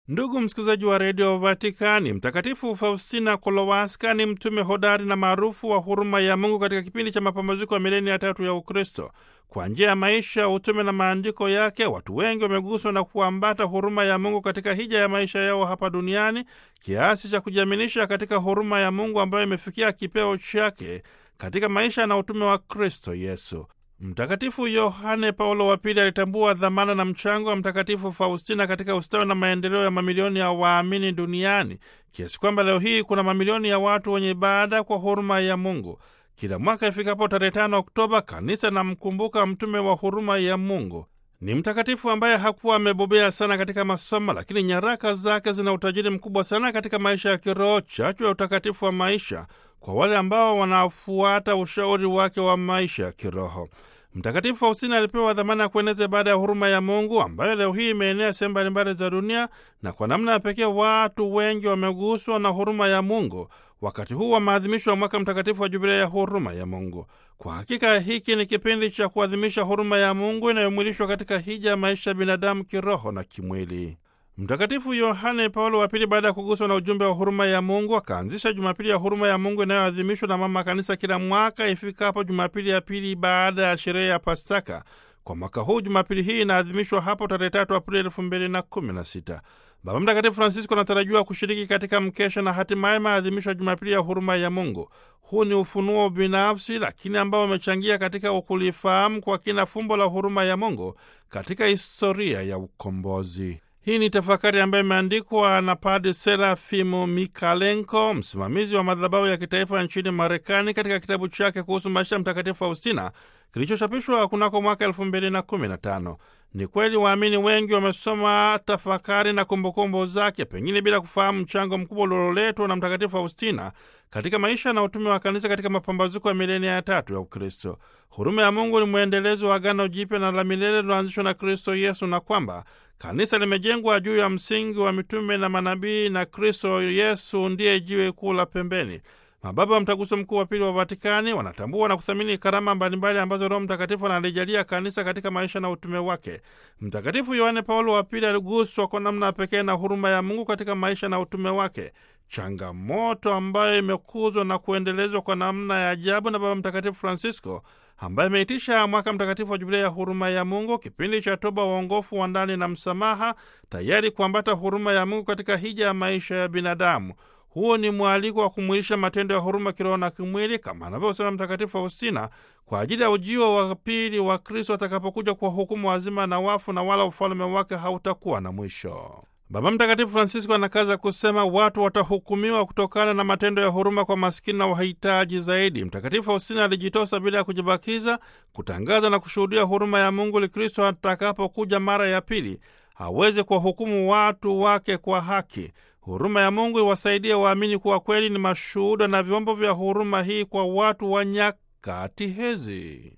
Ndugu msikilizaji wa redio Vatikani, Mtakatifu Faustina Kolowaska ni mtume hodari na maarufu wa huruma ya Mungu katika kipindi cha mapambazuko ya milenia ya tatu ya Ukristo. Kwa njia ya maisha, utume na maandiko yake, watu wengi wameguswa na kuambata huruma ya Mungu katika hija ya maisha yao hapa duniani, kiasi cha kujiaminisha katika huruma ya Mungu ambayo imefikia kipeo chake katika maisha na utume wa Kristo Yesu. Mtakatifu Yohane Paulo wa Pili alitambua dhamana na mchango wa Mtakatifu Faustina katika ustawi na maendeleo ya mamilioni ya waamini duniani, kiasi kwamba leo hii kuna mamilioni ya watu wenye ibada kwa huruma ya Mungu. Kila mwaka ifikapo tarehe tano Oktoba, kanisa namkumbuka mtume wa huruma ya Mungu. Ni mtakatifu ambaye hakuwa amebobea sana katika masomo, lakini nyaraka zake zina utajiri mkubwa sana katika maisha ya kiroho, chachu ya utakatifu wa maisha kwa wale ambao wanafuata ushauri wake wa maisha ya kiroho. Mtakatifu Faustina alipewa dhamana ya kueneza ibada ya huruma ya Mungu ambayo leo hii imeenea sehemu mbalimbali za dunia, na kwa namna ya pekee watu wengi wameguswa na huruma ya Mungu wakati huu wa maadhimisho ya mwaka mtakatifu wa Jubilei ya huruma ya Mungu. Kwa hakika hiki ni kipindi cha kuadhimisha huruma ya Mungu inayomwilishwa katika hija ya maisha ya binadamu kiroho na kimwili. Mtakatifu Yohane Paulo wa Pili, baada ya kuguswa na ujumbe wa huruma ya Mungu, akaanzisha Jumapili ya huruma ya Mungu inayoadhimishwa na Mama Kanisa kila mwaka ifikapo Jumapili ya pili baada ya sherehe ya Pasaka. Kwa mwaka huu Jumapili hii inaadhimishwa hapo tarehe tatu Aprili elfu mbili na kumi na sita. Baba Mtakatifu Francisco anatarajiwa kushiriki katika mkesha na hatimaye maadhimisho ya Jumapili ya huruma ya Mungu. Huu ni ufunuo binafsi, lakini ambao umechangia katika kulifahamu kwa kina fumbo la huruma ya Mungu katika historia ya ukombozi. Hii ni tafakari ambayo imeandikwa na Padre Serafimu Mikalenko, msimamizi wa madhabahu ya kitaifa nchini Marekani, katika kitabu chake kuhusu maisha ya Mtakatifu Faustina kilichochapishwa kunako mwaka elfu mbili na kumi na tano. Ni kweli waamini wengi wamesoma tafakari na kumbukumbu zake, pengine bila kufahamu mchango mkubwa ulioletwa na Mtakatifu Faustina katika maisha na utume wa kanisa katika mapambazuko ya milenia ya tatu ya Ukristo. Huruma ya Mungu ni mwendelezo wa Agano Jipya na la milele liloanzishwa na Kristo Yesu, na kwamba kanisa limejengwa juu ya msingi wa mitume na manabii, na Kristo Yesu ndiye jiwe kuu la pembeni. Mababa wa Mtaguso Mkuu wa Pili wa Vatikani wanatambua na kuthamini karama mbalimbali ambazo Roho Mtakatifu analijalia kanisa katika maisha na utume wake. Mtakatifu Yohane Paulo wa Pili aliguswa kwa namna pekee na huruma ya Mungu katika maisha na utume wake, changamoto ambayo imekuzwa na kuendelezwa kwa namna ya ajabu na Baba Mtakatifu Francisco ambaye ameitisha mwaka mtakatifu wa Jubilei ya huruma ya Mungu, kipindi cha toba, uongofu wa ndani na msamaha, tayari kuambata huruma ya Mungu katika hija ya maisha ya binadamu. Huo ni mwaliko wa kumwilisha matendo ya huruma kiroho na kimwili, kama anavyosema Mtakatifu Faustina, kwa ajili ya ujio wa pili wa Kristo atakapokuja kwa hukumu wazima na wafu, na wala ufalme wake hautakuwa na mwisho. Baba Mtakatifu Francisco anakaza kusema watu watahukumiwa kutokana na matendo ya huruma kwa maskini na wahitaji zaidi. Mtakatifu Faustina alijitosa bila ya kujibakiza kutangaza na kushuhudia huruma ya Mungu ili Kristo atakapokuja mara ya pili aweze kuwahukumu watu wake kwa haki. Huruma ya Mungu iwasaidie waamini kuwa kweli ni mashuhuda na vyombo vya huruma hii kwa watu wa nyakati hizi.